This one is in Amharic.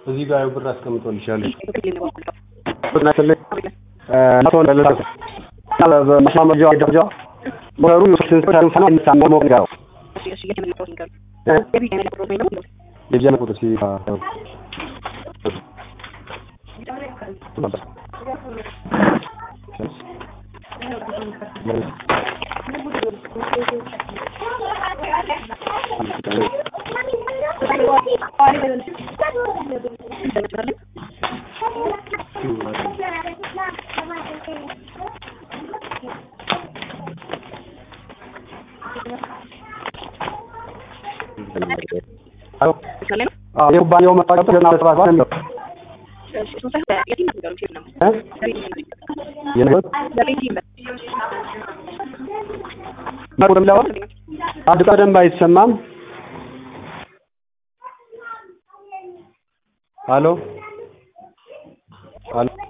እዚህ ጋር ያው ብር አስቀምጦልሻል። የቢጃ ቁጥር ሲ የኩባንያው መታወቂያ ቁጥር ዘጠና ሁለት ሰባ ሰባት ነው የሚለው ቁጥር የሚለው አንድ ቀን በደንብ አይሰማም። ሄሎ ሄሎ